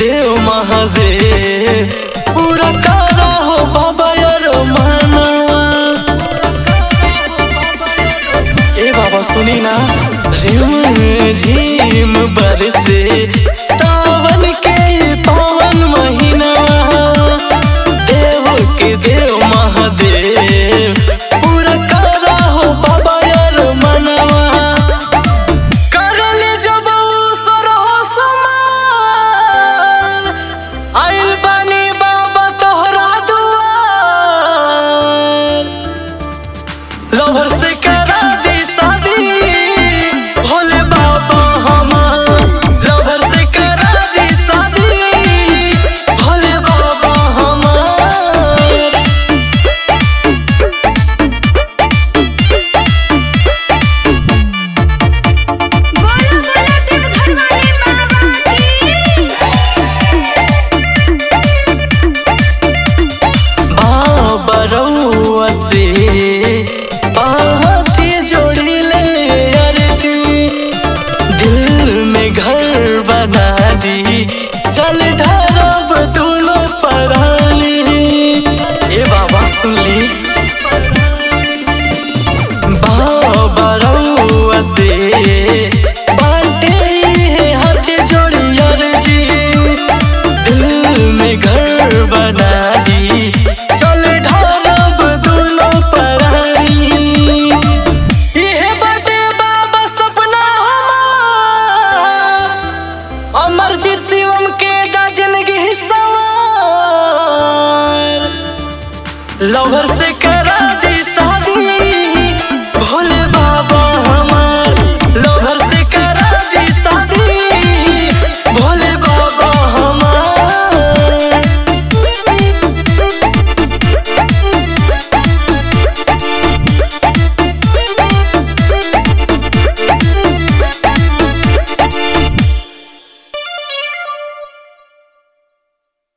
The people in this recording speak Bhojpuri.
देव महादेव पूरा करा हो बाबा यार मानवा ए बाबा सुनी ना झिम झिम बरसे सावन के पावन महीना देव के देव महादेव पूरा करा हो बाबा यार मनवा करले जब सरहो समान आइल बानी बाबा तोहरा दुआर लवर से करा दी शादी भोले बाबा हमार लवर से करा दी शादी भोले बाबा हमार बोलो बोलो देवघर वाले बाबा की बाबा रउआ से बाती जोड़िले अर्जी दिल में घर बना दी चल ढरब दोनों पराली ए बाबा सुन ली बाबा रउआ से बाटे है हाथ जोड़ी अर्जी दिल में घर बना दी चल ढालब दोनों परानी इहे बाटे बाबा सपना हमार अमरजीत शिवम के दा जिंदगी सवार लवर से